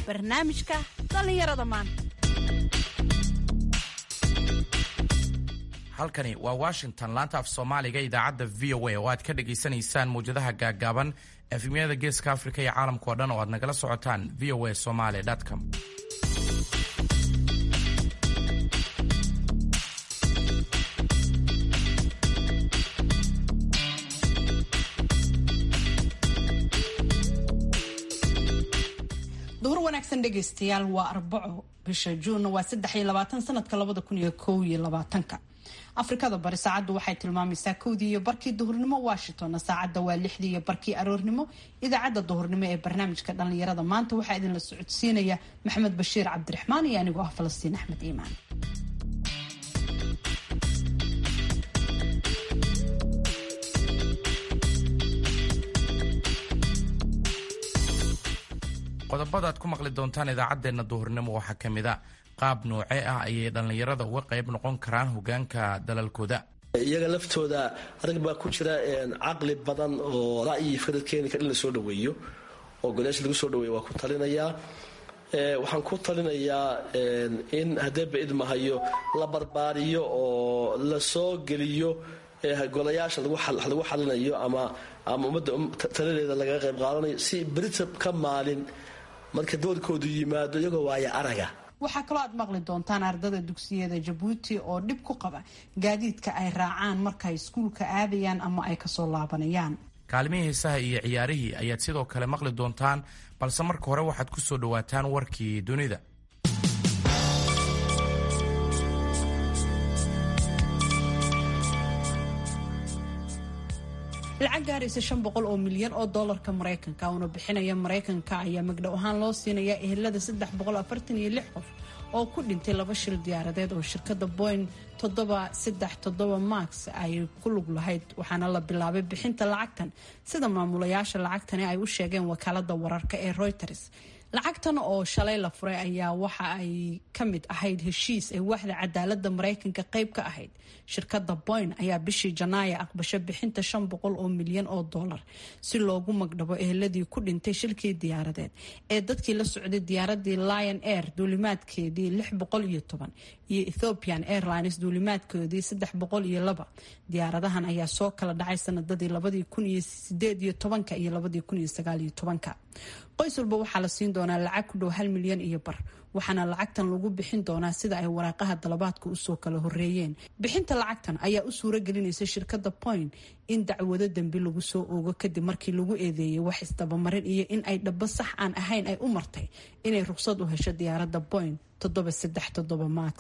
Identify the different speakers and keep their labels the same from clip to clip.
Speaker 1: barnaamijka dhallinyarada maanta
Speaker 2: halkani waa washington laanta af soomaaliga idaacadda v o a oo aad ka dhagaysanaysaan mawjadaha gaaggaaban efemyada geeska afrika iyo caalamka oo dhan oo aad nagala socotaan v o a somaly com
Speaker 1: duhur wanaagsan dhegaystayaal waa arbaco bisha juunna waa saddex iyo labaatan sanadka labada kun iyo kow iyo labaatanka afrikada bari saacaddu waxay tilmaamaysaa kowdii iyo barkii duhurnimo washingtonna saacadda waa lixdii iyo barkii aroornimo idaacadda duhurnimo ee barnaamijka dhallinyarada maanta waxaa idinla socodsiinaya maxamed bashiir cabdiraxmaan iyo anigoo ah falastiin axmed iimaan
Speaker 2: qodobada aad ku maqli doontaan idaacaddeenna duhurnimo waxaa ka mid a qaab noocee ah ayay dhallinyarada uga qayb noqon karaan hogaanka dalalkooda
Speaker 3: iyaga laftooda rag baa ku jira caqli badan oo ra'yi fikrad keeni kar in la soo dhaweeyo oo golayaasha lagu soo dhaweeyo waa ku talinayaa waxaan ku talinayaa in haddee ba idmahayo la barbaariyo oo la soo geliyo golayaasha lagu xalinayo ama ama ummadda taladeeda lagaga qayb qaadanayo si berita ka maalin marka doorkoodu yimaado iyagoo waaya araga
Speaker 1: waxaa kaloo aad maqli doontaan ardada dugsiyada jabuuti oo dhib ku qaba gaadiidka ay raacaan markaay iskuulka aadayaan ama ay kasoo laabanayaan
Speaker 2: kaalmihii heesaha iyo ciyaarihii ayaad sidoo kale maqli doontaan balse marka hore waxaad ku soo dhowaataan warkii dunida
Speaker 1: lacag gaaraysa shan boqol oo milyan oo doolarka maraykanka una bixinaya maraykanka ayaa magdhow ahaan loo siinaya ehelada saddex boqol afartan iyo lix qof oo ku dhintay laba shil diyaaradeed oo shirkada boing toddoba saddex toddoba max ay ku lug lahayd waxaana la bilaabay bixinta lacagtan sida maamulayaasha lacagtani ay u sheegeen wakaalada wararka ee reuters lacagtan oo shalay la furay ayaa waxa ay ka mid ahayd heshiis ay waaxda cadaalada maraykanka qayb ka ahayd shirkada boyn ayaa bishii janaaya aqbasho bixinta shan boqol oo milyan oo dollar si loogu magdhabo eheladii ku dhintay shilkii diyaaradeed ee dadkii la socday diyaaradii lion air duulimaadkeedii lix boqol iyo toban iyo ethiopian airlines duulimaadkoodii saddex boqol iyo laba diyaaradahan ayaa soo kala dhacay sanadadii labadii kun iyo sideed iyo tobanka iyo labadii kun iyo sagaal iyo tobanka qoys walba waxaa la siin doonaa lacag ku dhow hal milyan iyo bar waxaana lacagtan lagu bixin doonaa sida ay waraaqaha dalabaadka usoo kala horeeyeen bixinta lacagtan ayaa u suuro gelinaysa shirkada point in dacwado dembi lagu soo oogo kadib markii lagu eedeeyay wax isdabamarin iyo in ay dhabo sax aan ahayn ay u martay inay ruqsad u hesho diyaarada point toddoba saddex toddoba max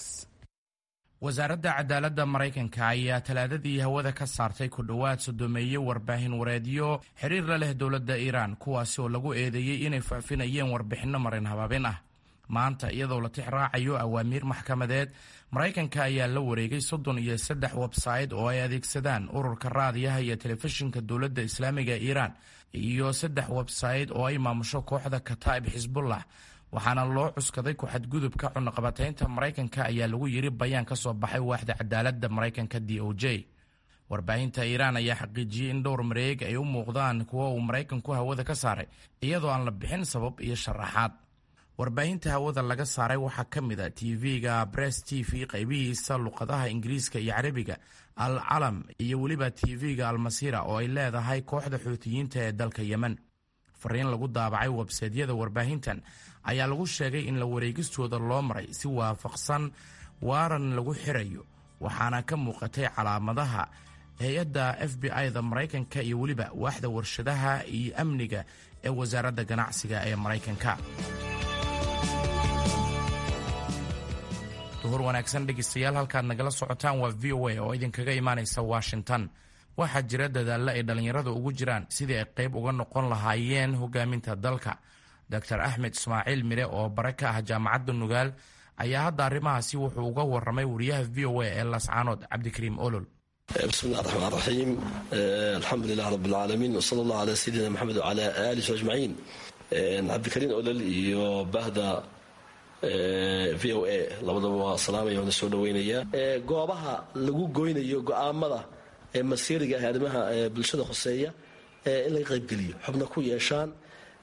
Speaker 2: wasaaradda cadaaladda maraykanka ayaa talaadadii hawada ka saartay ku dhowaad sodomeeye warbaahin wareedyo xiriir la leh dowladda iiraan kuwaasi oo lagu eedeeyey inay faafinayeen warbixinno marin habaabin ah maanta iyadoo la tix raacayo awaamiir maxkamadeed maraykanka ayaa la wareegay soddon iyo saddex websayte oo ay adeegsadaan ururka raadiyaha iyo telefishinka dowladda islaamiga ee iiraan iyo saddex websayte oo ay maamusho kooxda kataa'ib xisbullah waxaana loo cuskaday ku-xadgudubka cunaqabataynta maraykanka ayaa lagu yiri bayaan ka soo baxay waaxda cadaaladda maraykanka d o j warbaahinta iiraan ayaa xaqiijiyey in dhowr mareeg ay u muuqdaan kuwo uu maraykanku hawada ka saaray iyadoo aan la bixin sabab iyo sharaxaad warbaahinta hawada laga saaray waxaa ka mid a tv-ga bress t v qaybihiisa luqadaha ingiriiska iyo carabiga al calam iyo weliba tv-ga almasira oo ay leedahay kooxda xuutiyiinta ee dalka yemen fariin lagu daabacay websaydyada warbaahintan ayaa lagu sheegay in la wareegistooda loo maray si waafaqsan waaran lagu xirayo waxaana ka muuqatay calaamadaha hay-adda f b i-da maraykanka iyo weliba waaxda warshadaha iyo amniga ee wasaaradda ganacsiga ee maraykanka duhur wanaagsan dhegeystayaal halkaad nagala socotaan waa v o a oo idinkaga imaanaysa washington waxaa jira dadaallo ay dhallinyarada ugu jiraan sidii ay qayb uga noqon lahaayeen hogaaminta dalka doctor axmed ismaaciil mire oo bare ka ah jaamacadda nugaal ayaa hadda arrimahaasi wuxuu uga waramay wariyaha v o a ee lascaanood cabdikariim olol
Speaker 3: bismillahi raxmaan raxiim alxamdulilah rabbilcaalamiin wsala allah calaa sayidina maxamed wcala aalihi ajmaciin cabdikariim olol iyo bahda v o a labadaba waa salaamaya waana soo dhaweynaya goobaha lagu goynayo go-aamada ee masiiriga ah arrimaha bulshada hoseeya in laga qaybgeliyo xubna ku yeeshaan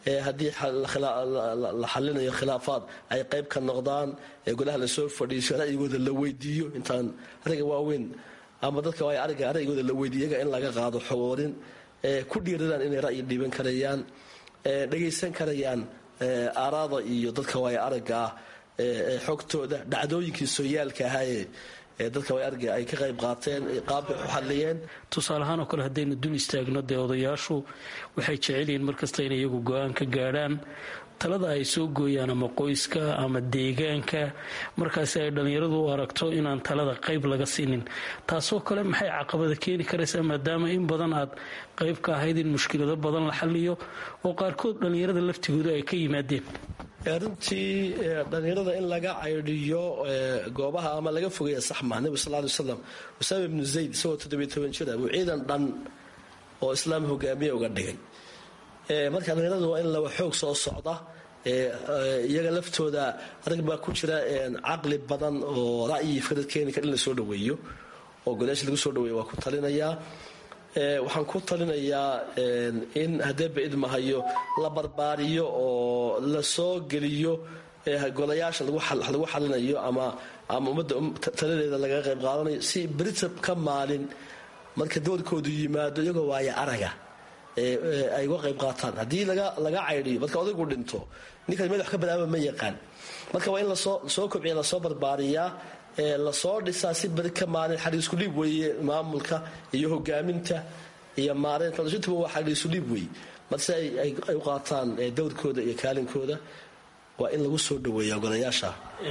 Speaker 3: haddii la xalinayo khilaafaad ay qayb ka noqdaan golaha lasoo fadhiiso ra'yigooda la weydiiyo intaan ariga waaweyn ama dadka waay ariga ra'yigooda la weydiiyo iyaga in laga qaado xogoorin ku dhiiradaan inay ra'yi dhiiban karayaan dhagaysan karayaan aaraada iyo dadka waay aragga ah xogtooda dhacdooyinkii sooyaalka ahaayee dadka way arga ay ka qayb qaateen qaabbay u xaliyeen
Speaker 4: tusaaleahaan oo kale haddaynu dul istaagno dee odayaashu waxay jecel yihiin markasta inay iyagu go-aan ka gaadhaan talada ay soo gooyaan ama qoyska ama deegaanka markaasi ay dhallinyaradu u aragto inaan talada qayb laga siinin taasoo kale maxay caqabada keeni karaysaa maadaama in badan aad qayb ka ahayd in mushkilado badan la xaliyo oo qaarkood dhallinyarada laftigooda ay ka yimaadeen
Speaker 3: runtii dhallinyarada in laga caydhiyo goobaha ama laga fogeeya saxma nebigu sal ly waslam usaama ibnu zayd isagoo toddobiyo toban jira buu ciidan dhan oo islaam hogaamiye uga dhigay marka dhallinyaradu waa in lawa xoog soo socda iyaga laftooda rag baa ku jira caqli badan oo ra'yi fikrad keeni kar in la soo dhaweeyo oo godaasha lagu soo dhaweeyo waa ku talinayaa waxaan ku talinayaa in hadeeba idmahayo la barbaariyo oo la soo geliyo golayaasha lagu xalinayo ama ama ummadda taladeeda lagaga qayb qaadanayo si brita ka maalin marka doorkoodu yimaado iyagoo waaya araga ay uga qayb qaataan haddii laga caydhiyo marka odaygu dhinto ninkan meel wax ka badaaba ma yaqaan marka waa in lasoo kobciya lasoo barbaariyaa lasoo dhisaa si beri ka maalin xariisku dhiib weeye maamulka iyo hogaaminta iyo maareynta intuba waa xariisu dhiib weeye marse ay u qaataan dowrkooda iyo kaalinkooda waa in lagu soo dhaweeya golayaasha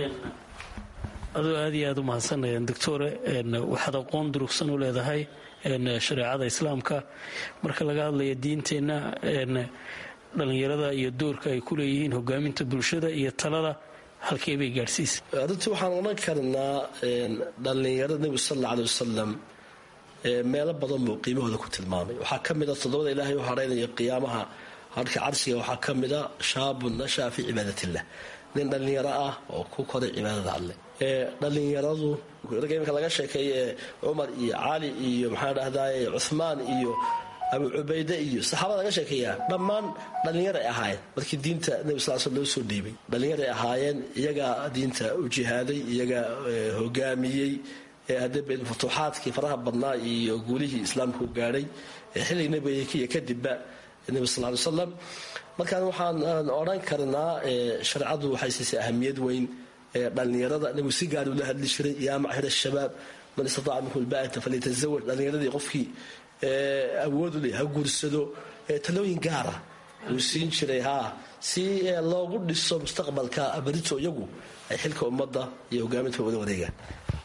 Speaker 4: adoo aad iyo aad u mahadsanayaan doctore waxaad aqoon durugsan u leedahay shareecada islaamka marka laga hadlaya diinteenna dhallinyarada iyo doorka ay ku leeyihiin hogaaminta bulshada iyo talada halkee bay gaadhsiisa
Speaker 3: runtii waxaan odhan karnaa dhallinyarada nebigu sal alla aley wasalam meelo badan buu qiimahooda ku tilmaamay waxaa ka mida toddobada ilaahay u hadhaynaya qiyaamaha harka carshiga waxaa ka mida shaabun nashaa fii cibaadatillah nin dhallinyaro ah oo ku koray cibaadada alleh dhallinyaradu ragga iminka laga sheekeeye cumar iyo cali iyo maxaa dhahdaye cuhmaan iyo abu cubayde iyo saxaabada laga sheekeeyaa dhammaan dhallinyaray ahaayeen markii diinta nebi sal sl loo soo dhiibay dhallinyaray ahaayeen iyagaa diinta u jihaaday iyagaa hogaamiyey hadee futuuxaadkii faraha badnaa iyo guulihii islaamku gaadhay xilligii nebiga kadibba nebi sal ly slam markaan waxaan odhan karnaa shareecadu waxay siisay ahamiyad weyn dhallinyarada nebigu si gaar ula hadli jiray yaa macshar shabaab man istataaca minkum lbaata falyatazawaj dhallinyaradii qofkii awoodu leh ha guursado talooyin gaara uu siin jiray haa si loogu dhiso mustaqbalka barito iyagu ay xilka ummadda iyo hogaaminta wada wareegaan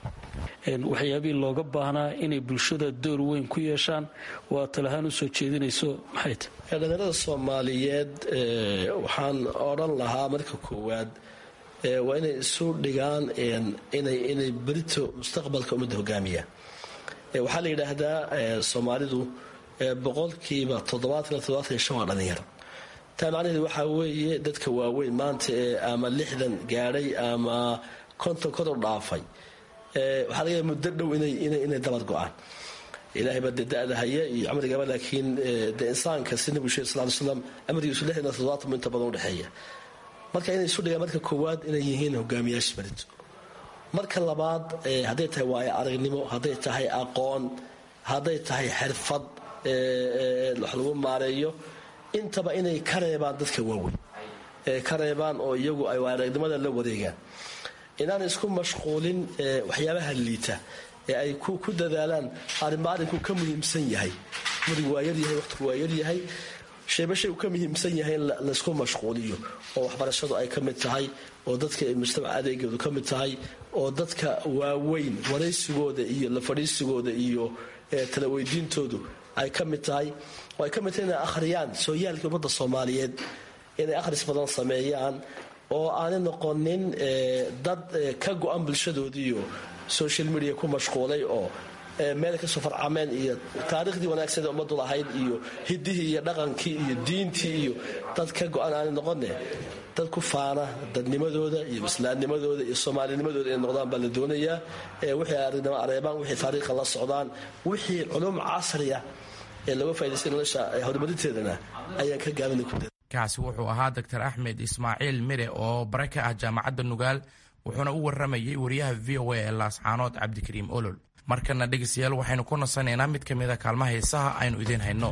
Speaker 4: waxyaabihii looga baahnaa inay bulshada door weyn ku yeeshaan waa talahaan u soo jeedinayso maxay tahy
Speaker 3: dhallinyarada soomaaliyeed waxaan odhan lahaa marka koowaad waa inay isu dhigaan inay berito mustaqbalka ummadda hogaamiyaan waxaa la yidhaahdaa soomaalidu boqolkiiba toddobaatan toddobaatan shan waa dhallinyaro taa macnaheedu waxaa weeye dadka waaweyn maanta ee ama lixdan gaadhay ama konton konton dhaafay waxaa laga yaaba muddo dhow inay dabad go-aan ilahay baa de da-da haya iyo camrigaba laakiin de insaanka si nabigu sheeg sal ly slam amrigiisu lixdan toddobaatan inta badan udhexeeya marka inay isu dhigaan marka koowaad inay yihiin hogaamiyaasha berito marka labaad hadday tahay waayo aragnimo hadday tahay aqoon hadday tahay xirfad wax lagu maareeyo intaba inay ka reebaan dadka waaweyn ka reebaan oo iyagu ay aragnimada la wareegaan inaan isku mashquulin waxyaabaha liita ee ay ku dadaalaan arrinba arrinku ka muhiimsan yahay murigu waa yaryahay waqtigu waa yaryahay shayba shay uu ka muhiimsan yahay in laysku mashquuliyo oo waxbarashadu ay ka mid tahay oo dadka mujtamaca adeegoodu ka mid tahay oo dadka waaweyn waraysigooda iyo la fadhiisigooda iyo tala weydiintoodu ay ka mid tahay oo ay ka mid tahay inay akhriyaan sooyaalkii ummadda soomaaliyeed inay akhris badan sameeyaan oo aanay noqonin dad ka go-an bulshadoodiiyo social media ku mashquulay oo meel kasoo farcameen iyo taariikhdii wanaagsan ee ummadu lahayd iyo hidihii iyo dhaqankii iyo diintii iyo dad ka go-an aanay noqone dad ku faana dadnimadooda iyo islaamnimadooda iyo soomaalinimadooda inay noqdaan baa la doonayaa wixii aragnimo areebaan wixii taariikha la socdaan wixii culum casriya ee laga faaidaystay nolosha horumarinteedana ayaan ka gaabina ku
Speaker 2: kaasi wuxuu ahaa doctor axmed ismaaciil mire oo bare ka ah jaamacadda nugaal wuxuuna u waramayey wariyaha v o a ee laascaanood cabdikariim olol markana dhegeystayaal waxaynu ku nasanaynaa mid ka mid a kaalmaha heesaha aynu idiin hayno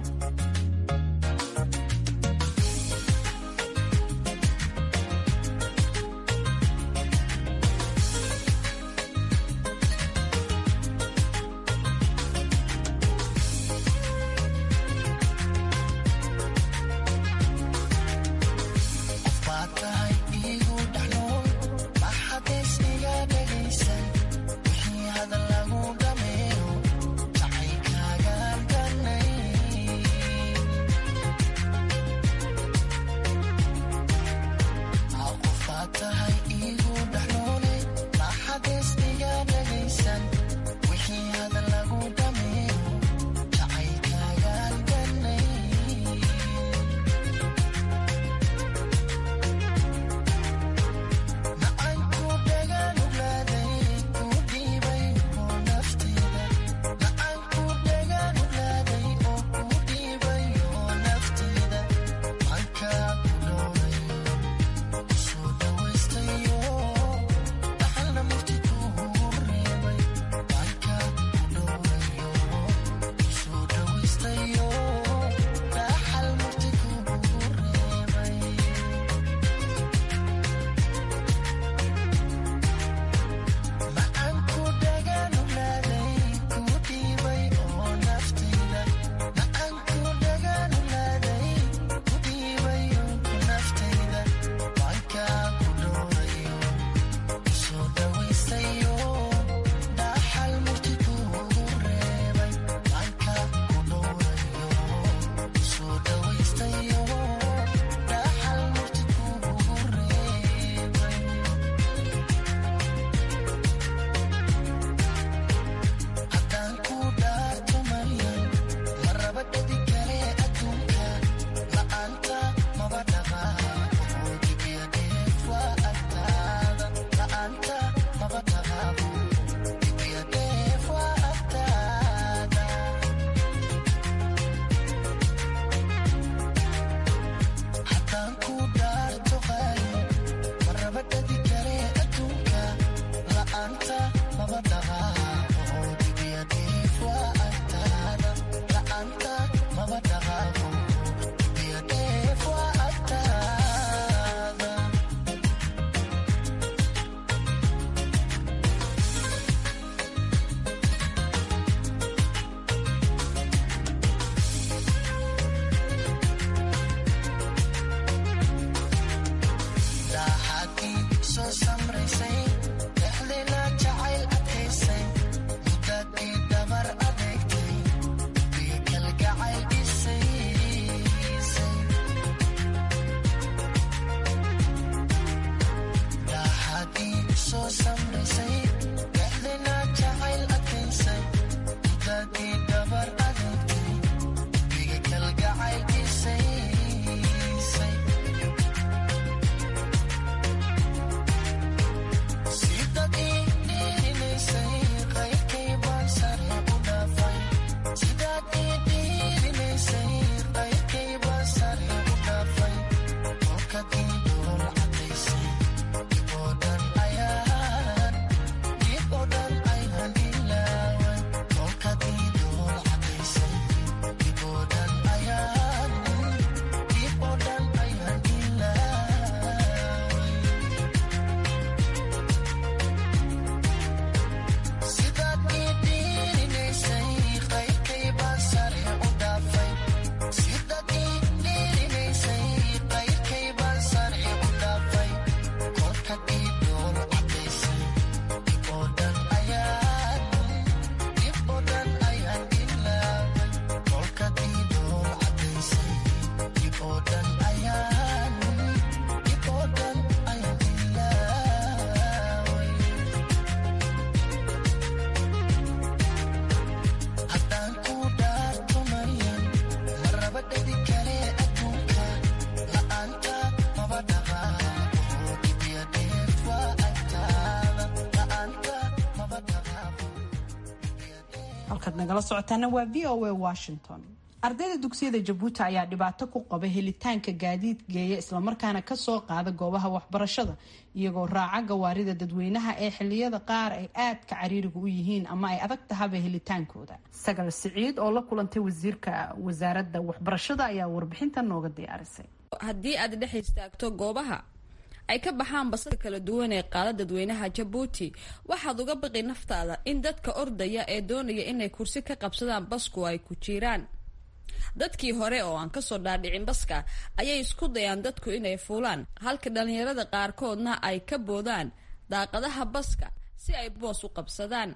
Speaker 1: halkaad nagala socotaana waa v o a washington ardayda dugsiyada jabuuti ayaa dhibaato ku qaba helitaanka gaadiid geeya islamarkaana kasoo qaada goobaha waxbarashada iyagoo raaca gawaarida dadweynaha ee xiliyada qaar ay aadka cariiriga u yihiin ama ay adag tahaba helitaankooda sagal siciid oo la kulantay wasiirka wasaaradda waxbarashada ayaa warbixintan nooga diyaarisay
Speaker 5: haddii aad dhex istaagto goobaha ay ka baxaan basada kala duwan ee qaada dadweynaha jabuuti waxaad uga baqi naftaada in dadka ordaya ee doonaya inay kursi ka qabsadaan basku ay ku jiraan dadkii hore oo aan kasoo dhaadhicin baska ayay isku dayaan dadku inay fuulaan halka dhallinyarada qaarkoodna ay ka boodaan daaqadaha baska si ay boos u qabsadaan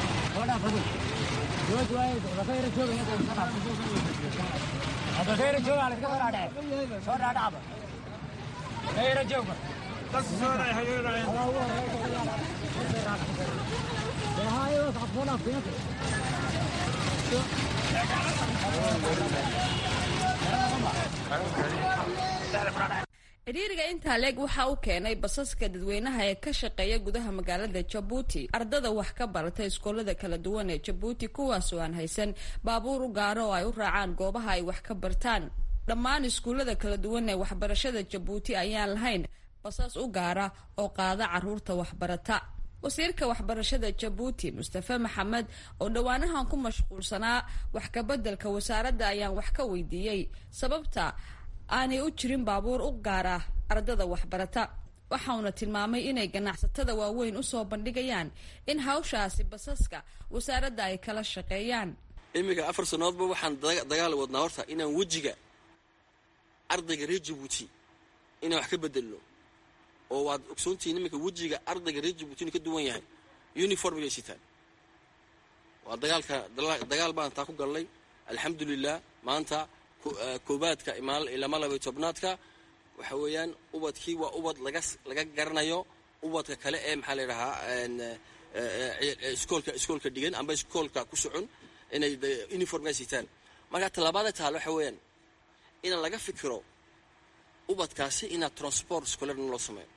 Speaker 5: cidhiiriga intaa leeg waxa u keenay basaska dadweynaha ee ka shaqeeya gudaha magaalada jabuuti ardada wax ka barata iskoolada kala duwan ee jabuuti kuwaasoo aan haysan baabuur u gaaro oo ay u raacaan goobaha ay wax ka bartaan dhammaan iskuullada kala duwan ee waxbarashada jabuuti ayaan lahayn basas u gaara oo qaada caruurta waxbarata wasiirka waxbarashada jabuuti mustafe maxamed oo dhowaanahan ku mashquulsanaa wax kabeddelka wasaaradda ayaan wax ka weydiiyey sababta aanay u jirin baabuur u gaara ardada waxbarata waxauna tilmaamay inay ganacsatada waaweyn usoo bandhigayaan in hawshaasi basaska wasaaradda ay kala shaqeeyaan
Speaker 6: iminka afar sannadoodba waxaan dagaal wadnaa horta inaan wejiga ardayga reer jabuuti inaan wax ka bedelno oo waad ogsoontihiin iminka wejiga ardayga reer jabuuti inuu ka duwan yahay uniformigay sitaan waa dagaalka dagaal baan taa ku galnay alxamdulilah maanta koobaadka ilama labay tobnaadka waxa weeyaan ubadkii waa ubad laga laga garanayo ubadka kale ee maxaa la yidhahaa iskoolka iskoolka dhigan amba iskoolka ku socon inay uniformga sitaan marka tallaabada taale waxa weeyaan inaan laga fikiro ubadkaasi inaad transport scolarna loo sameeyo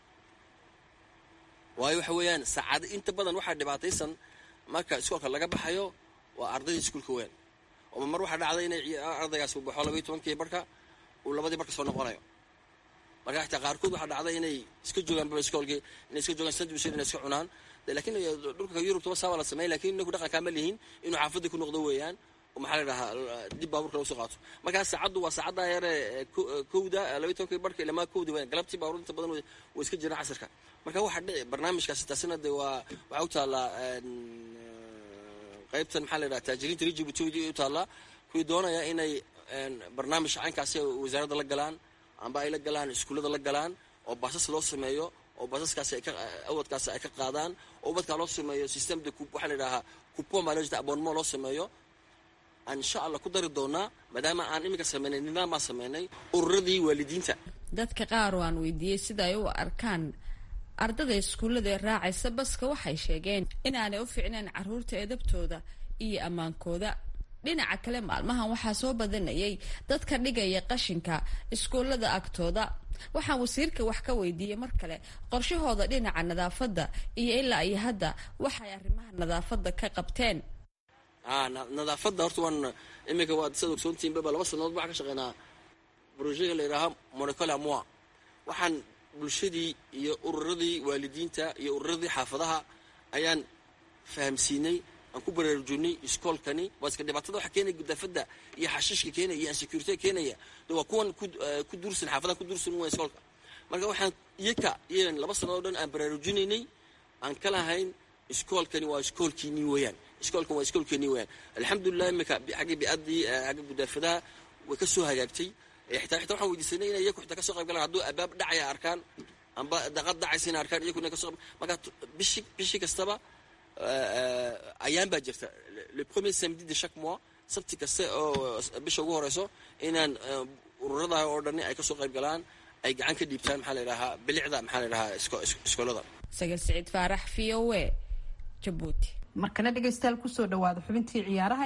Speaker 6: waayo waxa weeyaan saacad inta badan waxaa dhibaataysan marka iskoolka laga baxayo waa ardayda iskuolka weyn oo mar waxaa dhacday inay ardaygaas u baxo labaiy tobankii barka uu labadii barka soo noqonayo marka xitaa qaarkood waxaa dhacday inay iska joogaan iskoolkii inay iska joogaan sandwich inay iska cunaan lakiin dhulka yurub toba saa waa la sameeyay lakin inaku dhaqankaa ma lihin inuu xaafadii ku noqdo weeyaan oo maxaa la dhahaa dib baaburka lagu soo qaato markaa saacaddu waa saacaddaa yare kowda labaiy tobankii barka ilamaa kowda weyan galabtii baabuur inta badan way iska jiraan casirka marka waxaa dhici barnaamijkaasi taasina de waa waxaa u taallaa qaybtan maxaa la yidhaha taajiriinta reer jibuuti u taallaa kuwii doonaya inay barnaamij caynkaasi wasaaradda la galaan amba ay la galaan iskuullada la galaan oo baasas loo sameeyo oo baasaskaasi ay ka awadkaasi ay ka qaadaan oo ubadkaa loo sameeyo system de waxaa la yidhahaa coupon baa loo jeeda abonnement loo sameeyo aan insha allah ku dari doonaa maadaama aan iminka sameynay nidaam baan sameynay ururadii waalidiinta
Speaker 5: dadka qaar oo aan weydiiyey sida ay u arkaan ardada iskuullada ee raacaysa baska waxay sheegeen inaanay u fiicneen caruurta edabtooda iyo ammaankooda dhinaca kale maalmahan waxaa soo badanayay dadka dhigaya qashinka iskuullada agtooda waxaan wasiirka wax ka weydiiyey mar kale qorshahooda dhinaca nadaafadda iyo ilaa iyo hadda waxay arrimaha nadaafadda ka qabteen
Speaker 6: nadaafadda horta waan iminka waad sad ogsoontihiin baba laba sannadood waxaan ka shaqeynaa brojega la yidhaaha monocola moi waxaan bulshadii iyo ururadii waalidiinta iyo ururadii xaafadaha ayaan fahamsiinay aan ku baraarujinay iskoolkani waa iska dhibaatada waxa keenaya gudaafada iyo xashiishka keenaya iyo ansecurity keenaya de waa kuwan ku duursan xaafadaha ku duursan waa iskoolka marka waxaan iyaka iyagan laba sannadood dhan aan baraarujinaynay aan ka lahayn iskoolkani waa iskoolkiinii weeyaan iskoolkan waa iskoolkeenii weeyaan alxamdulilah imika xagga bi'adii xagga gudaafadaha way ka soo hagaagtay xitaa xitaa waxaan weydiisanay inay iyaku xitaa kasoo qayb galaan hadduu abaab dhacaya arkaan amba daqad dhacaysa inay arkaan iyakuna kasoo marka bishi bishi kastaba ayaan baa jirta le premier samedi de chaque mois sabti kaste oo bisha ugu horeyso inaan ururadaha oo dhani ay kasoo qayb galaan ay gacan ka dhiibtaan maxaa la yidhahaa bilicda maxaa la yidhahaa iskoolada
Speaker 5: sagal siciid faarax v o a jabuuti
Speaker 1: markana dhegaystayaal kusoo dhawaada xubintii ciyaaraha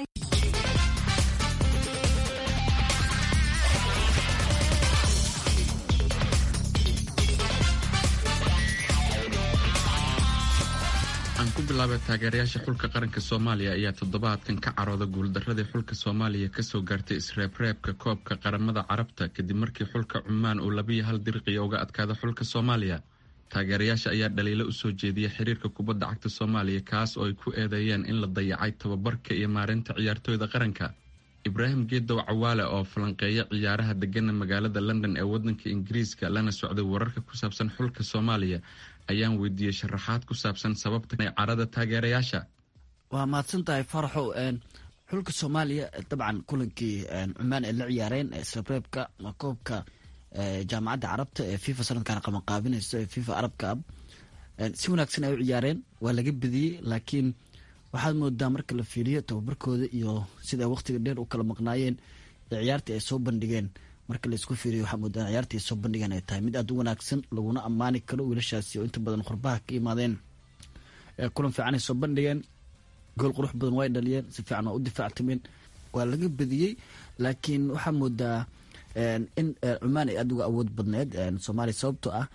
Speaker 7: aan ku bilaabay taageerayaasha xulka qaranka soomaaliya ayaa toddobaadkan ka carooda guuldaradii xulka soomaaliya kasoo gaartay isreebreebka koobka qaramada carabta kadib markii xulka cumaan uu labiyo hal dirqiya uga adkaada xulka soomaaliya taageerayaasha ayaa dhaliilo usoo jeediyay xiriirka kubadda cagta soomaaliya kaas oo ay ku eedeeyeen in la dayacay tababarka iyo maareynta ciyaartooyda qaranka ibraahim geedow cawaale oo falanqeeya ciyaaraha degana magaalada london ee wadanka ingiriiska lana socday wararka ku saabsan xulka soomaaliya ayaan weydiiyey sharaxaad ku saabsan sababta carada taageerayaasha
Speaker 8: waa mahadsan tahay faraxow xulka soomaaliya dabcan kulankii cumaan ay la ciyaareen isreebreebka koobka jaamacadda carabta ee fifa sanadkan qabanqaabinayso ee fifa arab cab si wanaagsan ay u ciyaareen waa laga bediyey laakiin waxaad moodaa marka la fiiriyo tababarkooda iyo sida waqtiga dheer u kala maqnaayeen ee ciyaartii ay soo bandhigeen marka laisku fiiriyo waxaa moodaa ciyaartii ay soo bandhigeen ay tahay mid aada u wanaagsan laguna ammaani karo wiilashaasi oo inta badan qurbaha ka imaadeen kulan fiican ay soo bandhigeen gool qurux badan way dhaliyeen si fiican waa u difaactameen waa laga bediyey laakiin waxaa moodaa in cumaan ay aada uga awood badneed soomaaliya sababtoo ah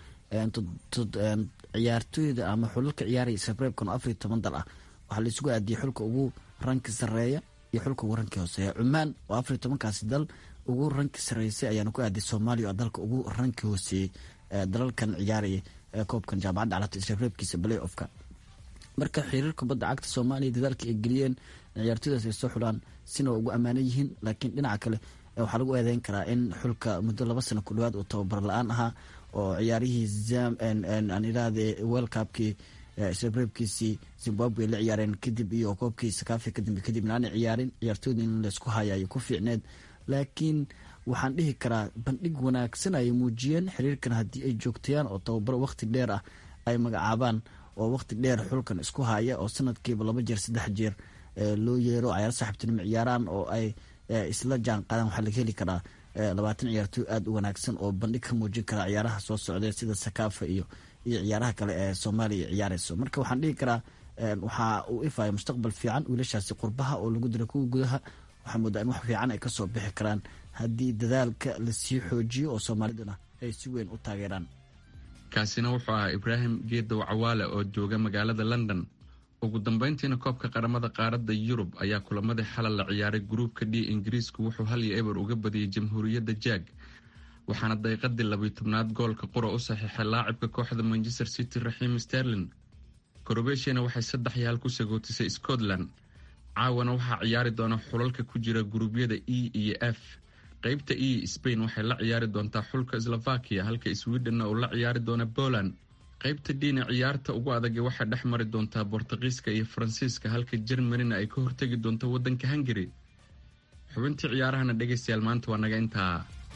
Speaker 8: ciyaartooyda ama xulalka ciyaaraya isreebreebkan oo afariyo toban dal ah waxaa la isugu aadiyey xulka ugu ranki sareeya iyo xulka ugu ranki hooseeya cumaan oo afariyo tobankaasi dal ugu ranki sareysay ayaana ku aadiyay soomaaliya oo dalka ugu ranki hooseeyey dalalkan ciyaaraya koobkan jaamacadda carabta isreebreebkiisa balay ofka marka xiriir kubadda cagta soomaaliya dadaalka ay geliyeen ciyaartooydaas ay soo xulaan sina waa ugu ammaanan yihiin laakiin dhinaca kale waxaa lagu eedeyn karaa in xulka muddo laba sano ku dhawaad uu tababar la-aan ahaa oo ciyaarihii aan idhaahde world cupkii isreebreebkiisii zimbabwe la ciyaareen kadib iyo koobkii sakaafi kadambe kadib inaanay ciyaarin ciyaartooyda in laysku hayayo ku fiicneed laakiin waxaan dhihi karaa bandhig wanaagsan ayay muujiyeen xiriirkan haddii ay joogtayaan oo tababar waqti dheer ah ay magacaabaan oo waqti dheer xulkan isku haya oo sanadkiiba laba jeer saddex jeer loo yeero cayaar saaxiibtinimo ciyaaraan oo ay isla jaan qaadaan waxaa laga heli karaa labaatan ciyaartooy aada u wanaagsan oo bandhig ka muujin kara ciyaaraha soo socdee sida sakaafa iyo iyo ciyaaraha kale ee soomaaliya ciyaareyso marka waxaan dhihi karaa waxaa uu ifaya mustaqbal fiican wiilashaasi qurbaha oo lagu dira kuwa gudaha waxaa moodaa in wax fiican ay kasoo bixi karaan haddii dadaalka lasii xoojiyo oo soomaaliduna ay si weyn u taageeraan
Speaker 7: kaasina wuxuu ahaa ibraahim geedow cawaale oo jooga magaalada london ugu dambeyntiina koobka qaramada qaaradda yurub ayaa kulamadii xalal la ciyaaray gruubka d ingiriisku wuxuu hal iyo eber uga badiyey jamhuuriyadda jaag waxaana daqiiqadii labiyo tobnaad goolka qura u saxiixay laacibka kooxda manchester city raxiim sterlin korobeshiyana waxay saddex iyo hal ku sagootisay scotland caawana waxaa ciyaari doona xulalka ku jira guruubyada e iyo f qeybta e spain waxay la ciyaari doontaa xulka slovakia halka sweden uu la ciyaari doona poland qaybta diina ciyaarta ugu adage waxay dhex mari doontaa bortuqiiska iyo faransiiska halka jermanina ay ka hortegi doonto waddanka hungari xubintii ciyaarahana dhegaystayaal maanta waa naga intaa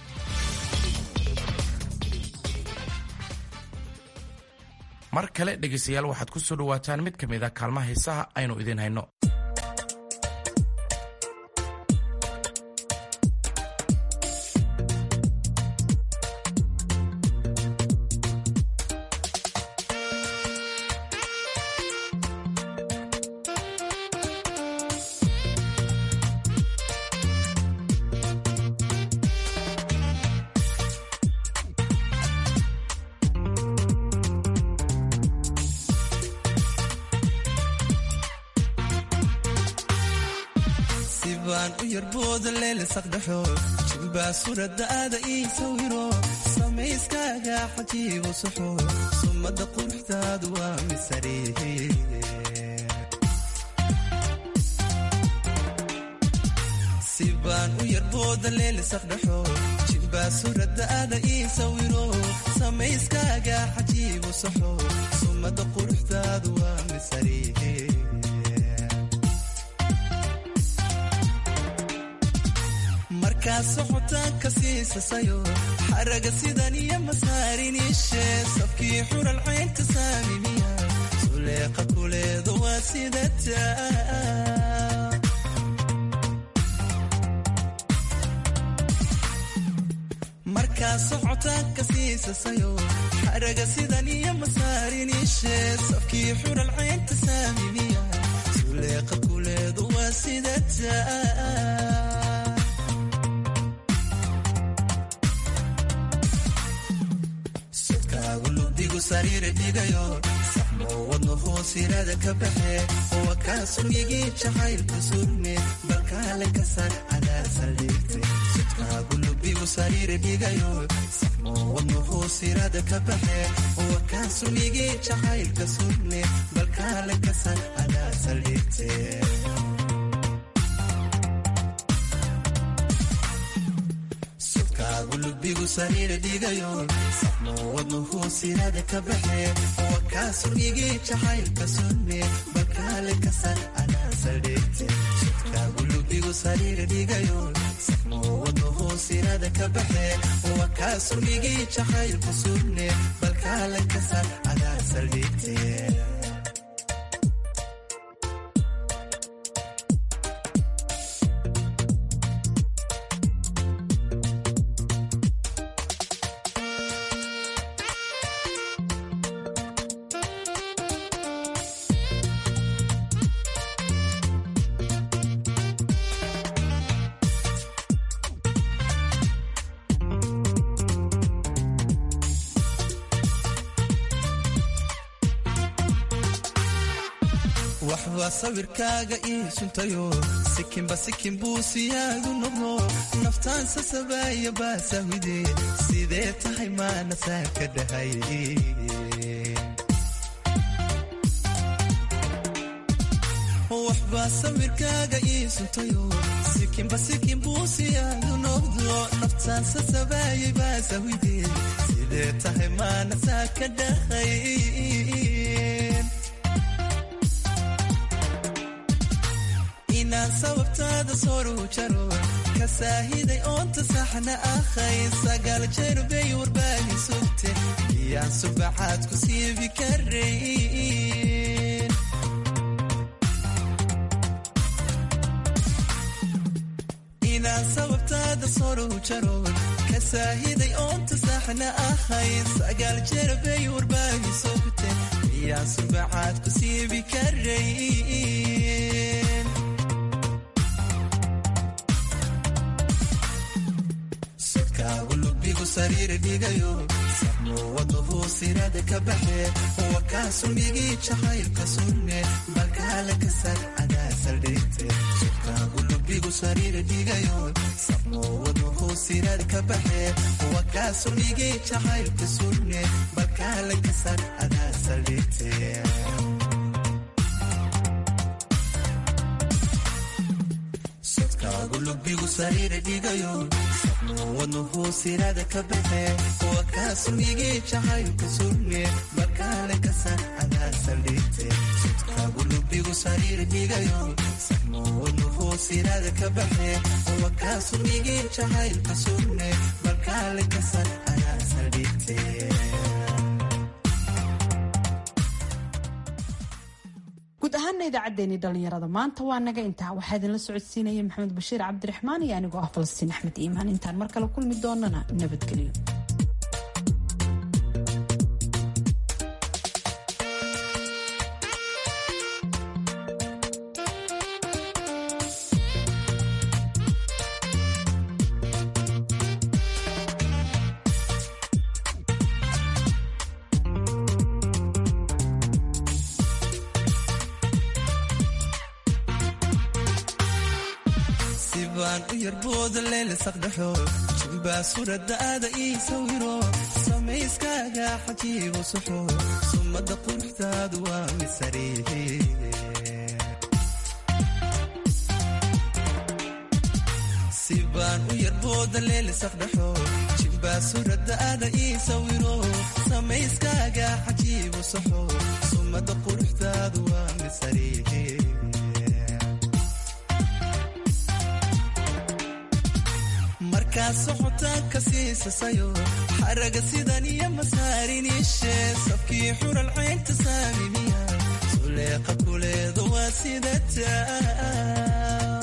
Speaker 2: mar kale dhegaystayaal waxaad ku soo dhawaataan mid ka mid a kaalmaha heesaha aynu idiin hayno
Speaker 9: jimbaa suradaada ii sawiro samayskaaga xajiibo suxo sumada quruxdaadu waa misariihi sibaan u yarbooda leelisaqdhaxo jimbaa suradaada ii sawiro samayskaaga xajiibo suxo sumada quruxdaadu waa misariihi markaa socotaanka siisasayo xaraga sidan iyo masaariniishe sabkii xural caynta saamimiya suleeqa kuleeda waa sidata markaa socotaanka siisasayo xaraga sidan iyo masaariniishe sabkii xural caynta saamimiya suleeqa kuleeda waa sidata sariire dhigayo saxmo wadno hoosirada ka baxe wa kaa suryigii jacaylka surme balkaale ka saar cadaar saldhigte sudkaagu lubigu sariire dhigayo saxmo wadno hoosirada ka baxe wa kaa suryigii jacaylka surme balkaale ka saar cadaar saldhigte gulubigu sariira dhigayo saxmo wadno hoosirada ka baxe wa kaa suryigii jacaylka sunne balkaale ka sar anaa saldhigte sudkaa gulubigu sariira dhigayo saxmo wadno hoosirada ka baxe wa kaa suryigii jacaylka sunne balkaale ka sar anaa saldhigte waxbaa sawirkaaga ii suntayo sikinba sikin buu siyaagu noqdo naftaan sasabaaya baasahwide sidee tahay maana saa ka dhahay waxbaa sawirkaaga ii suntayo sikinba sikin buu siyaagu noqdo naftaan sasabaayay baasahwide sidee tahay maana saa ka dhahay inaan sababtaada soru jaro ka saahiday oonta saxna ahay sagaal jeer bay warbaahi sugte iyaan subaxaad ku siibi karayn inaan sababtaada soru jaro ka saahiday oonta saxna ahay sagaal jeer bay warbaahi sugte iyaan subaxaad ku siibi karayn gulubigu sariira dhigayo saxmo wadno hoosirada ka baxe wa kaa suryigii jacaylka sunne balkaale ka sar cadaa saldhigte sudkaa gulubigu sariira dhigayo saxmo wadno hoosirada ka baxe wa kaa suryigii jacaylka sunne balkaale ka sar cadaa saldhigte gulubigu sariira dhigayo saxmo wadno hoosirada ka baxe wa kaa suryigii jacaylka surne balkaale ka sar cadaa saldhigte sudkaa gulubigu sariira dhigayo saxmo wadno hoosirada ka baxe wa kaa suryigii jacaylka surne balkaale ka sar cadaa saldhigte
Speaker 1: guud ahaana idaacaddeenii dhallinyarada maanta waa naga intaa waxaa idinla socodsiinaya maxamed bashiir cabdiraxmaan iyo anigoo ah falastiin axmed iimaan intaan mar kale kulmi doonana nabadgelyo
Speaker 9: sibaan u yarbooda leele saqdhaxo jimbaa suuradaada ii sawiro samayskaaga xajiibo suxo sumada quruxdaadu waa misariihi sibaan u yarbooda leele saqdhaxo jimbaa suuradaada ii sawiro samayskaaga xajiibo suxo sumada quruxdaadu waa misariihi markaa socotaanka siisasayo xaraga sidan iyo masaariniishe sabkii xural caynta saamimiya suleeqa kuleeda waa sidata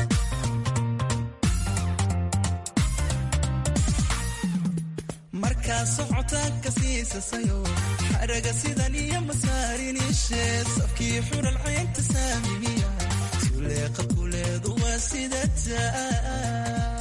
Speaker 9: markaa socotaanka siisasayo xaraga sidan iyo masaariniishe sabkii xural caynta saamimiya suleeqa kuleedu waa sidata